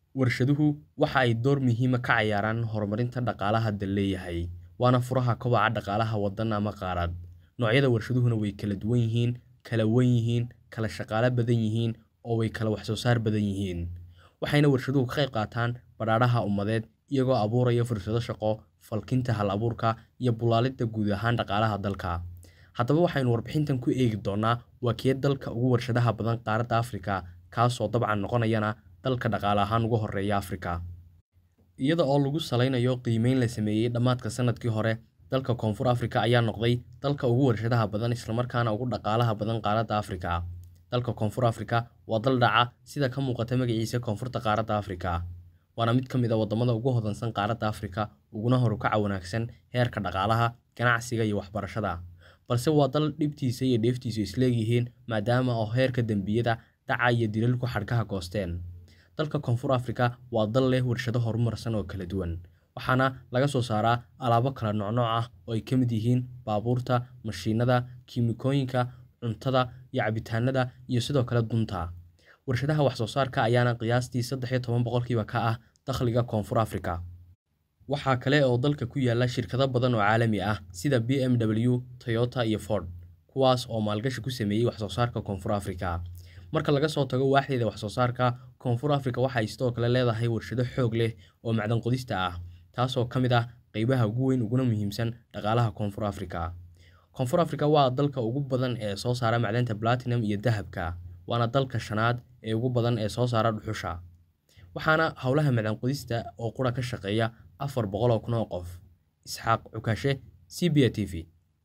Warshaduhu waxa ay door muhiim ah ka ciyaaraan horumarinta dhaqaalaha dal leeyahay, waana furaha kobaca dhaqaalaha waddan ama qaarad. Noocyada warshaduhuna way kala duwan yihiin, kala weyn yihiin, kala shaqaale badan yihiin, oo way kala wax soo saar badan yihiin. Waxayna warshaduhu ka qayb qaataan badhaadhaha ummadeed, iyagoo abuuraya fursado shaqo, falkinta hal-abuurka, iyo bulaalidda guud ahaan dhaqaalaha dalka. Haddaba waxaynu warbixintan ku eegi doonaa waa kee dalka ugu warshadaha badan qaaradda Afrika, kaasoo dabcan noqonayana dalka dhaqaale ahaan ugu horreeya Afrika. Iyada oo lagu saleynayo qiimeyn la sameeyay dhammaadka sanadkii hore, dalka Koonfur Afrika ayaa noqday dalka ugu warshadaha badan isla markaana ugu dhaqaalaha badan qaaradda Afrika. Dalka Koonfur Afrika waa dal dhaca sida ka muuqata magaciisa Koonfurta qaaradda Afrika, waana mid ka mid ah waddamada ugu hodansan qaaradda Afrika uguna horukaca wanaagsan heerka dhaqaalaha, ganacsiga iyo waxbarashada. Balse waa dal dhibtiisa iyo dheeftiisu is leeyihiin maadaama oo heerka dambiyada, dhaca iyo dilalku xadhkaha goosteen. Dalka Koonfur Afrika waa dal leh warshado horumarsan oo kala duwan, waxaana laga soo saaraa alaabo kala noocnooc ah oo ay ka mid yihiin baabuurta, mashiinada, kiimikooyinka, cuntada iyo cabitaanada, iyo sidoo kale dunta. Warshadaha wax soo saarka ayaana qiyaastii saddex iyo toban boqolkiiba ka ah dakhliga Koonfur Afrika. Waxaa kale oo dalka ku yaala shirkado badan oo caalami ah sida BMW, Toyota iyo Ford, kuwaas oo maalgashi ku sameeyay wax soo saarka Koonfur Afrika. Marka laga soo tago waaxdeeda wax soo saarka, Koonfur Afrika waxa ay sidoo kale leedahay warshado xoog leh oo macdan qodista ah, taasoo ka mid ah qaybaha ugu weyn uguna muhiimsan dhaqaalaha Koonfur Afrika. Koonfur Afrika waa dalka ugu badan ee soo saara macdanta platinum iyo dahabka, waana dalka shanaad ee ugu badan ee soo saara dhuxusha. Waxaana howlaha macdan qodista oo qura ka shaqeeya afar boqol oo kun oo qof. Isxaaq Cukashe, CBA TV.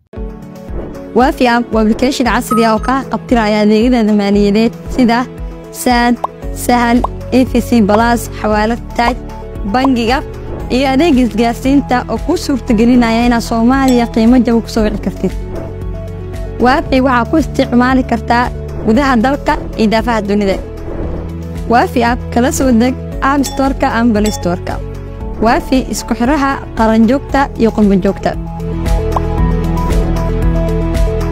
waafi app waa application casri ah oo kaa qabtiraya adeegyada maaliyadeed sida saad sahal efc balas xawaalad taaj bangiga iyo adeeg isgaarsiinta oo kuu suurtagelinaya inaad soomaaliya qiimo jaba ku soo wici kartid waafi waxaa ku isticmaali kartaa gudaha dalka iyo daafaha dunida waafi app kala soo deg app storeka ama balistoreka waafi isku xiraha qaranjoogta iyo qurbanjoogta